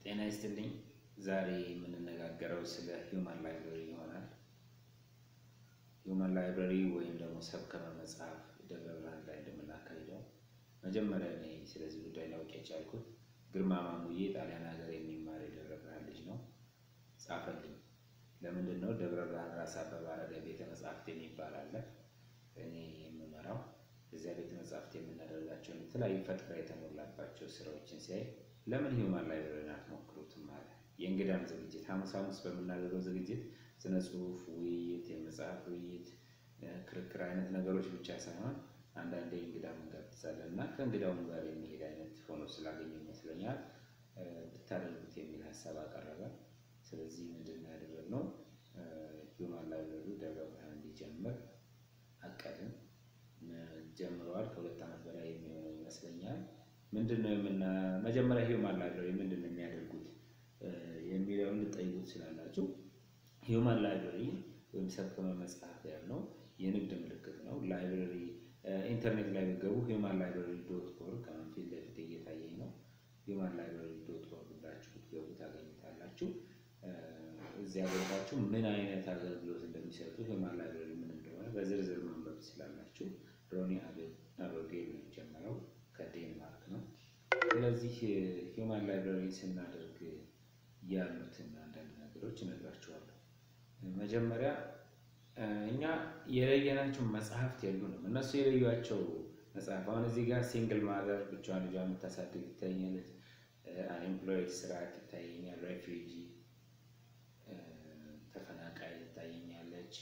ጤና ይስጥልኝ። ዛሬ የምንነጋገረው ስለ ሂውማን ላይብረሪ ይሆናል። ሂውማን ላይብረሪ ወይም ደግሞ ሰብከመ መጽሐፍ ደብረ ብርሃን ላይ እንደምናካሂደው መጀመሪያ እኔ ስለዚህ ጉዳይ ላውቅ የቻልኩት ግርማ ማሙዬ ጣሊያን ሀገር የሚማር የደብረ ብርሃን ልጅ ነው ጻፈልኝ። ለምንድን ነው ደብረ ብርሃን ራስ አበበ አረጋይ ቤተ መጽሐፍት የሚባል አለ እኔ የምመራው እዚያ ቤተ መጽሐፍት የምናደርጋቸውን የተለያዩ ፈጠራ የተሞላባቸው ስራዎችን ሲያይ ለምን ሂውማን ላይብረሪን አትሞክሩትም አለ። የእንግዳም ዝግጅት ሐሙስ ሐሙስ በምናደርገው ዝግጅት ስነ ጽሁፍ ውይይት፣ የመጽሐፍ ውይይት፣ ክርክር አይነት ነገሮች ብቻ ሳይሆን አንዳንዴ እንግዳም እንጋብዛለን እና ከእንግዳውም ጋር የሚሄድ አይነት ሆኖ ስላገኘ ይመስለኛል ብታደርጉት የሚል ሀሳብ አቀረበ። ስለዚህ ምንድን ነው ያደረግነው? ሂውማን ላይብረሪ ደብረ ብርሃን እንዲጀምር አቀድን። ጀምረዋል። ከሁለት ዓመት በላይ የሚሆነው ይመስለኛል። ምንድን ነው የምና መጀመሪያ ሂውማን ላይብረሪ ምንድን ነው የሚያደርጉት የሚለውን ልጠይቁ ትችላላችሁ። ሂውማን ላይብረሪ ወይም ሰብከመ መጽሐፍ ያልነው የንግድ ምልክት ነው። ላይብረሪ ኢንተርኔት ላይ ብትገቡ ሂውማን ላይብረሪ ዶት ኦርግ ከምን ፊት ለፊት እየታየኝ ነው። ሂውማን ላይብረሪ ዶት ኦርግ ብላችሁ ብትገቡ ታገኙታላችሁ። እዚያ ገብታችሁ ምን አይነት አገልግሎት እንደሚሰጡ ሂውማን ላይብረሪ ምን እንደሆነ በዝርዝር ማንበብ ትችላላችሁ። ሮኒ አበጌል ነው የጀመረው ከዴንማርክ ነው። ስለዚህ ሂውማን ላይብረሪ ስናደርግ ያሉትን አንዳንድ ነገሮች እነግራችኋለሁ። መጀመሪያ እኛ የለየናቸው መጽሐፍት የሉንም። እነሱ የለዩቸው መጽሐፍ አሁን እዚህ ጋር ሲንግል ማዘር ብቻዋን ልጇ የምታሳድግ ይታየኛለች። አንኤምፕሎይድ ስርዓት ይታየኛል። ሬፊውጂ ተፈናቃይ ትታየኛለች።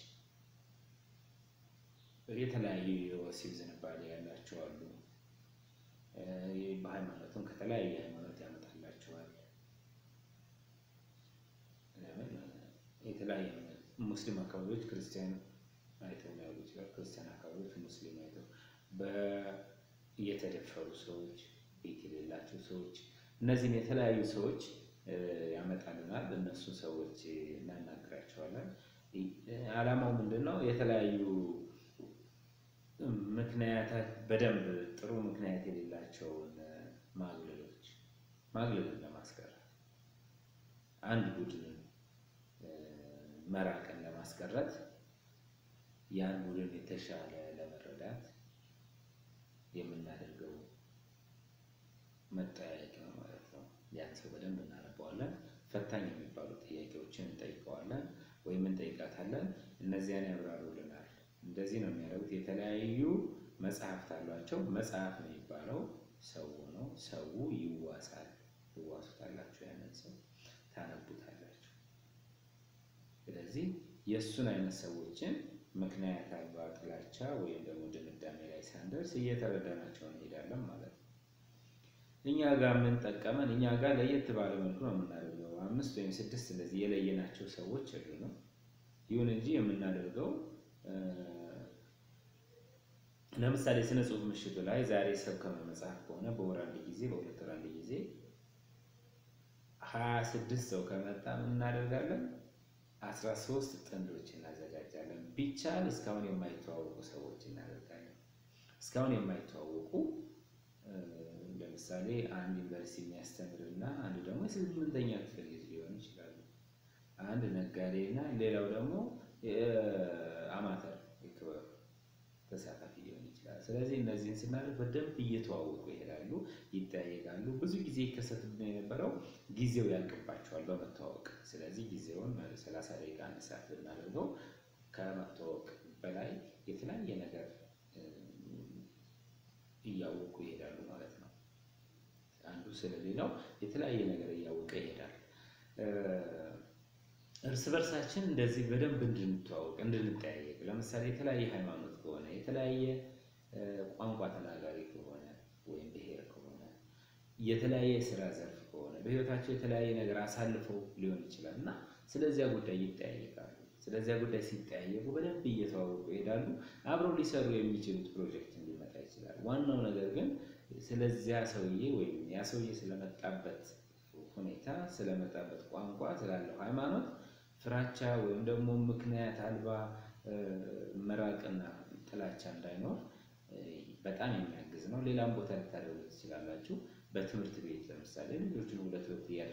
የተለያዩ የወሲብ ዝንባሌ ያላቸው አሉ። በሃይማኖትም ከተለያየ ሃይማኖት ያመጣላቸዋል። ለምን የተለያየ ሙስሊም አካባቢዎች ክርስቲያን አይተው ሊያሉ ይችላል። ክርስቲያን አካባቢዎች ሙስሊም አይተው የተደፈሩ ሰዎች፣ ቤት የሌላቸው ሰዎች፣ እነዚህን የተለያዩ ሰዎች ያመጣልናል። እነሱ ሰዎች እናናግራቸዋለን። ዓላማው ምንድን ነው? የተለያዩ ምክንያታት በደንብ ጥሩ ምክንያት የሌላቸውን ማግለሎች ማግለልን ለማስቀረት አንድ ቡድንን መራቅን ለማስቀረት ያን ቡድን የተሻለ ለመረዳት የምናደርገው መጠያየቅ ነው ማለት ነው። ያን ሰው በደንብ እናነበዋለን። ፈታኝ የሚባሉ ጥያቄዎችን እንጠይቀዋለን ወይም እንጠይቃታለን። እነዚያን ያብራሩልናል። እንደዚህ ነው የሚያደርጉት። የተለያዩ መጽሐፍት አሏቸው። መጽሐፍ ነው የሚባለው ሰው ነው። ሰው ይዋሳል። ትዋሱታላችሁ፣ ያንን ሰው ታነቡታላችሁ። ስለዚህ የእሱን አይነት ሰዎችን ምክንያት አልባ ጥላቻ ወይም ደግሞ ድምዳሜ ላይ ሳንደርስ እየተረዳናቸው እንሄዳለን ማለት ነው። እኛ ጋር ምን ጠቀመን? እኛ ጋር ለየት ባለ መልኩ ነው የምናደርገው። አምስት ወይም ስድስት እንደዚህ የለየናቸው ሰዎች የሉንም። ይሁን እንጂ የምናደርገው ለምሳሌ ስነ ጽሁፍ ምሽቱ ላይ ዛሬ ሰብከመ መጽሐፍ ከሆነ በወር አንድ ጊዜ በሁለት ወር አንድ ጊዜ ሀያ ስድስት ሰው ከመጣ ምን እናደርጋለን? አስራ ሶስት ጥንዶች እናዘጋጃለን። ቢቻል እስካሁን የማይተዋወቁ ሰዎች እናደርጋለን። እስካሁን የማይተዋወቁ ለምሳሌ አንድ ዩኒቨርሲቲ የሚያስተምር እና አንድ ደግሞ የስምንተኛ ክፍል ልጅ ሊሆን ይችላሉ። አንድ ነጋዴ እና ሌላው ደግሞ አማተር የክበብ ተሳታፊ ሊሆን ይችላል። ስለዚህ እነዚህን ስናደርግ በደንብ እየተዋወቁ ይሄዳሉ፣ ይጠያየቃሉ። ብዙ ጊዜ ይከሰትብን የነበረው ጊዜው ያልቅባቸዋል በመተዋወቅ ስለዚህ ጊዜውን ሰላሳ ደቂቃ አንድ ሰዓት ብናደርገው ከመተዋወቅ በላይ የተለያየ ነገር እያወቁ ይሄዳሉ ማለት ነው። አንዱ ስለሌላው የተለያየ ነገር እያወቀ ይሄዳል። እርስ በርሳችን እንደዚህ በደንብ እንድንተዋወቅ እንድንጠያየቅ፣ ለምሳሌ የተለያየ ሃይማኖት ከሆነ የተለያየ ቋንቋ ተናጋሪ ከሆነ ወይም ብሔር ከሆነ የተለያየ የስራ ዘርፍ ከሆነ በህይወታቸው የተለያየ ነገር አሳልፈው ሊሆን ይችላል እና ስለዚያ ጉዳይ ይጠያየቃሉ። ስለዚያ ጉዳይ ሲጠያየቁ በደንብ እየተዋወቁ ይሄዳሉ። አብረው ሊሰሩ የሚችሉት ፕሮጀክት ሊመጣ ይችላል። ዋናው ነገር ግን ስለዚያ ሰውዬ ወይም ያ ሰውዬ ስለመጣበት ሁኔታ፣ ስለመጣበት ቋንቋ፣ ስላለው ሃይማኖት ፍራቻ ወይም ደግሞ ምክንያት አልባ መራቅና ጥላቻ እንዳይኖር በጣም የሚያግዝ ነው። ሌላም ቦታ ልታደርጉ ትችላላችሁ። በትምህርት ቤት ለምሳሌ ልጆችን ሁለት ሁለት እያደረጋችሁ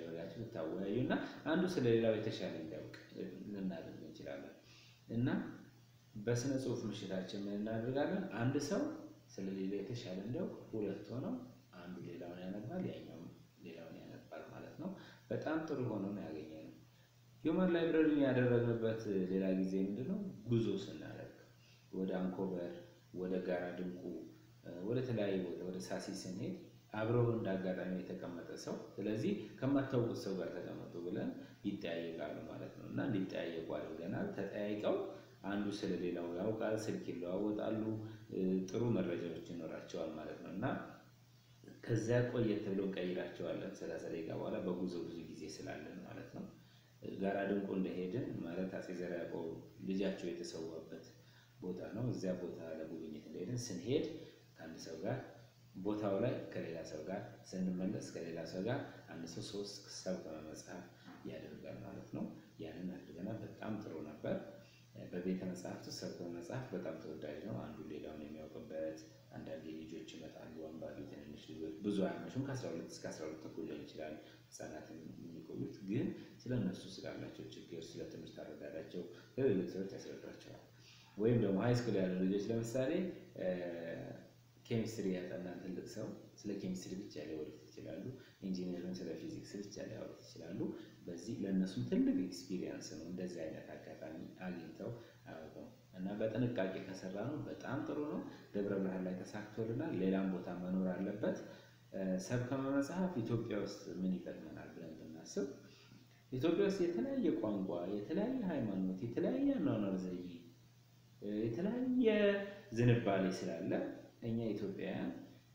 እንድታወያዩ እና አንዱ ስለሌላው የተሻለ እንዲያውቅ ልናደርግ እንችላለን እና በስነ ጽሁፍ ምሽታችን ምን እናደርጋለን? አንድ ሰው ስለሌላ የተሻለ እንዲያውቅ ሁለት ሆነው አንዱ ሌላውን ያነባል፣ ያኛውም ሌላውን ያነባል ማለት ነው። በጣም ጥሩ ሆኖ ነው ያገኘነው። ሂውማን ላይብረሪ ያደረግንበት ሌላ ጊዜ ምንድን ነው? ጉዞ ስናደርግ ወደ አንኮበር፣ ወደ ጋራ ድንቁ፣ ወደ ተለያዩ ቦታ ወደ ሳሲ ስንሄድ አብረው እንደ አጋጣሚ የተቀመጠ ሰው ስለዚህ ከማታውቁት ሰው ጋር ተቀመጡ ብለን ይጠያየቃሉ ማለት ነው እና እንዲጠያየቁ አድርገናል። ተጠያይቀው አንዱ ስለሌላው ያውቃል፣ ስልክ ይለዋወጣሉ፣ ጥሩ መረጃዎች ይኖራቸዋል ማለት ነው እና ከዚያ ቆየት ብሎ እንቀይራቸዋለን። ሰላሳ ደቂቃ በኋላ በጉዞ ብዙ ጊዜ ስላለን ማለት ነው። ጋራ ድንቁ እንደሄድን ማለት አፄ ዘርዓ ያዕቆብ ልጃቸው የተሰዋበት ቦታ ነው። እዚያ ቦታ ለጉብኝት እንደሄድን ስንሄድ ከአንድ ሰው ጋር ቦታው ላይ ከሌላ ሰው ጋር ስንመለስ ከሌላ ሰው ጋር አንድ ሰው ሶስት ሰብከ መጽሐፍ ያደርጋል ማለት ነው። ያንን አድርገናል። በጣም ጥሩ ነበር። በቤተ መጽሐፍት ውስጥ ሰብከ መጽሐፍ በጣም ተወዳጅ ነው። አንዱ ሌላውን የሚያውቅበት አንዳንዴ ልጆች ይመጣሉ፣ አንባቢ ትንንሽ ልጆች ብዙ አያመሹም። ከአስራ ሁለት እስከ አስራ ሁለት ተኩል ሊሆን ይችላል ህጻናትን የሚቆዩት ግን ስለ እነሱ ስላላቸው ችግር፣ ስለ ትምህርት አረዳዳቸው ለሌሎች ሰዎች ያስረዷቸዋል። ወይም ደግሞ ሃይስኩል ያሉ ልጆች ለምሳሌ ኬሚስትሪ ያጠናን ትልቅ ሰው ስለ ኬሚስትሪ ብቻ ሊያወሩት ይችላሉ። ኢንጂነርን ስለ ፊዚክስ ብቻ ሊያወሩት ይችላሉ። በዚህ ለእነሱም ትልቅ ኤክስፒሪየንስ ነው። እንደዚህ አይነት አጋጣሚ አግኝተው አያውቁም እና በጥንቃቄ ከሰራ ነው በጣም ጥሩ ነው። ደብረ ብርሃን ላይ ተሳክቶልናል። ሌላም ቦታ መኖር አለበት። ሰብከመ መጽሐፍ ኢትዮጵያ ውስጥ ምን ይጠቅመናል ብለን ብናስብ ኢትዮጵያ ውስጥ የተለያየ ቋንቋ፣ የተለያየ ሃይማኖት፣ የተለያየ አኗኗር ዘይቤ፣ የተለያየ ዝንባሌ ስላለ እኛ ኢትዮጵያውያን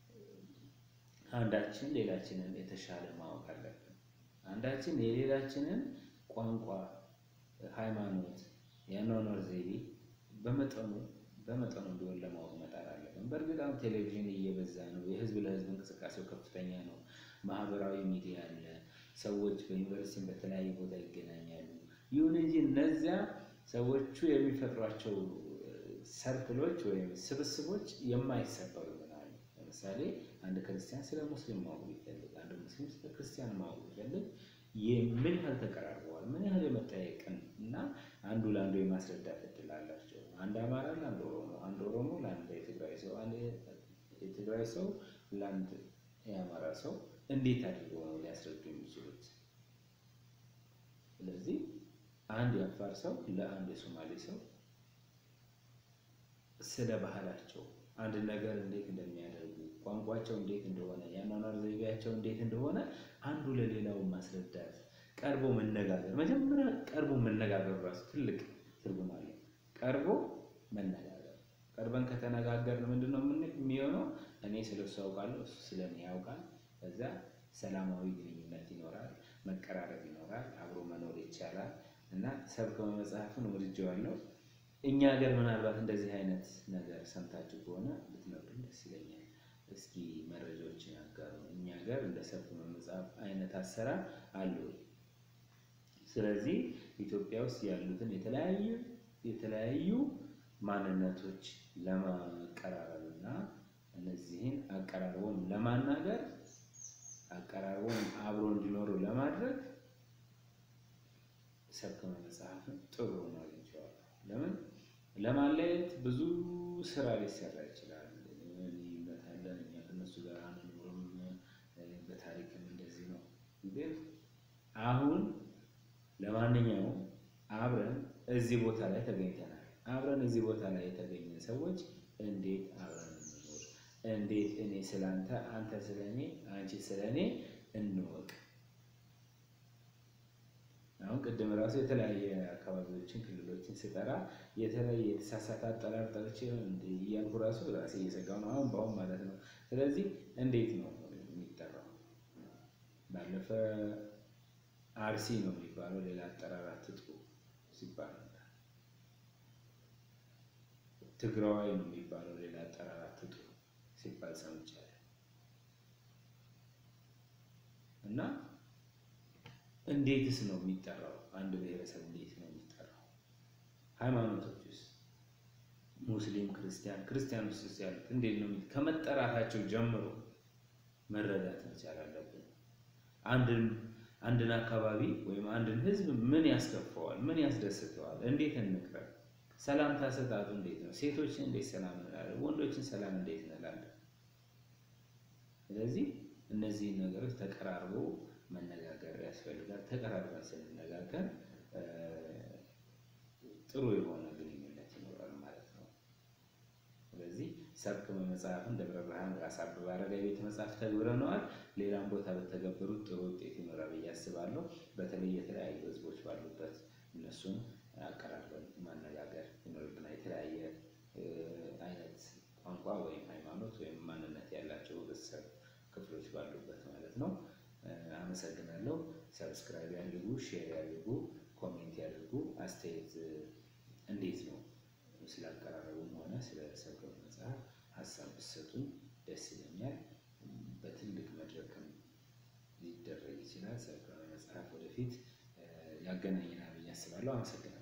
አንዳችን ሌላችንን የተሻለ ማወቅ አለብን። አንዳችን የሌላችንን ቋንቋ፣ ሃይማኖት፣ የአኗኗር ዘይቤ በመጠኑ በመጠኑ ቢሆን ለማወቅ መጣር አለብን። በእርግጥ አሁን ቴሌቪዥን እየበዛ ነው። የህዝብ ለህዝብ እንቅስቃሴው ከፍተኛ ነው። ማህበራዊ ሚዲያ አለ። ሰዎች በዩኒቨርሲቲ በተለያየ ቦታ ይገናኛሉ። ይሁን እንጂ እነዚያ ሰዎቹ የሚፈጥሯቸው ሰርክሎች ወይም ስብስቦች የማይሰበሩ ይሆናሉ። ለምሳሌ አንድ ክርስቲያን ስለ ሙስሊም ማወቅ ቢፈልግ፣ አንድ ሙስሊም ስለ ክርስቲያን ማወቅ ቢፈልግ ምን ያህል ተቀራርበዋል፣ ምን ያህል የመጠያየቅን እና አንዱ ለአንዱ የማስረዳት እድል አላቸው። አንድ አማራ ለአንድ ኦሮሞ፣ አንድ ኦሮሞ ለአንድ የትግራይ ሰው፣ አንድ የትግራይ ሰው ለአንድ የአማራ ሰው እንዴት አድርገው ነው ሊያስረዱ የሚችሉት? ስለዚህ አንድ የአፋር ሰው ለአንድ የሶማሌ ሰው ስለ ባህላቸው አንድ ነገር እንዴት እንደሚያደርጉ ቋንቋቸው እንዴት እንደሆነ የአኗኗር ዘይቤያቸው እንዴት እንደሆነ አንዱ ለሌላው ማስረዳት፣ ቀርቦ መነጋገር። መጀመሪያ ቀርቦ መነጋገር ራሱ ትልቅ ትርጉም አለው። ቀርቦ መነጋገር። ቀርበን ከተነጋገርን ምንድን ነው የሚሆነው? እኔ ስለ እሱ ያውቃለሁ፣ እሱ ስለ እኔ ያውቃል። ከዛ ሰላማዊ ግንኙነት ይኖራል፣ መቀራረብ ይኖራል፣ አብሮ መኖር ይቻላል እና ሰብከመ መጽሐፍን ወድጄዋለሁ። እኛ ሀገር ምናልባት እንደዚህ አይነት ነገር ሰምታችሁ ከሆነ ብትነግሩን ደስ ይለኛል። እስኪ መረጃዎችን ያጋሩ። እኛ ሀገር እንደ ሰብከመ መጽሐፍ አይነት አሰራር አለ ወይ? ስለዚህ ኢትዮጵያ ውስጥ ያሉትን የተለያዩ የተለያዩ ማንነቶች ለማቀራረብ እና እነዚህን አቀራርቦም ለማናገር አቀራርቦም አብሮ እንዲኖሩ ለማድረግ ሰብከመ መጽሐፍን ጥሩ ነው አግኝቼዋለሁ። ለምን ለማለየት ብዙ ስራ ሊሰራ ይችላል። ልዩነት አለን፣ እኛ ከእነሱ ጋር አንኖርም፣ በታሪክም እንደዚህ ነው። ግን አሁን ለማንኛውም አብረን እዚህ ቦታ ላይ ተገኝተናል። አብረን እዚህ ቦታ ላይ የተገኘን ሰዎች እንዴት አብረን እንኖር፣ እንዴት እኔ ስለ አንተ፣ አንተ ስለ እኔ፣ አንቺ ስለ እኔ እንወቅ። አሁን ቅድም ራሱ የተለያየ አካባቢዎችን ክልሎችን ስጠራ የተለያየ የተሳሳተ አጠራር ጠርቼ እያልኩ ራሱ ራሴ እየሰጋሁ ነው፣ አሁን በአሁን ማለት ነው። ስለዚህ እንዴት ነው የሚጠራው? ባለፈ አርሲ ነው የሚባለው ሌላ አጠራር አትጥሩ ሲባል ነበር። ትግራዋይ ነው የሚባለው ሌላ አጠራር አትጥሩ ሲባል ሰምቻለሁ እና እንዴትስ ነው የሚጠራው? አንድ ብሔረሰብ እንዴት ነው የሚጠራው? ሃይማኖቶች ውስጥ ሙስሊም፣ ክርስቲያን ክርስቲያን ውስጥ ያሉት እንዴት ነው ከመጠራታቸው ጀምሮ መረዳት መቻል አለብን። አንድን አንድን አካባቢ ወይም አንድን ህዝብ ምን ያስከፈዋል? ምን ያስደስተዋል? እንዴት እንቅረብ? ሰላምታ አሰጣጡ እንዴት ነው? ሴቶችን እንዴት ሰላም እንላለን? ወንዶችን ሰላም እንዴት እንላለን? ስለዚህ እነዚህን ነገሮች ተቀራርቦ መነጋገር ያስፈልጋል። ተቀራርበን ስንነጋገር ጥሩ የሆነ ግንኙነት ይኖራል ማለት ነው። ስለዚህ ሰብክ መጽሐፍን ደብረ ብርሃን ራስ አበበ አረጋይ ቤተ መጽሐፍ ተግብረነዋል። ሌላም ቦታ በተገበሩት ጥሩ ውጤት ይኖራል ብዬ አስባለሁ። በተለይ የተለያዩ ህዝቦች ባሉበት እነሱን አቀራርበን ማነጋገር ይኖርብናል። የተለያየ አይነት ቋንቋ ወይም ሃይማኖት ወይም ማንነት ያላቸው ህብረተሰብ ክፍሎች ባሉበት ማለት ነው። አመሰግናለሁ። ሰብስክራይብ ያድርጉ፣ ሼር ያድርጉ፣ ኮሜንት ያድርጉ። አስተያየት እንዴት ነው ስላቀራረቡም ሆነ ስለ ሰብከ መጽሐፍ ሀሳብ ብትሰጡኝ ደስ ይለኛል። በትልቅ መድረክም ሊደረግ ይችላል። ሰብከ መጽሐፍ ወደፊት ያገናኘናል ብዬ አስባለሁ። አመሰግናለሁ።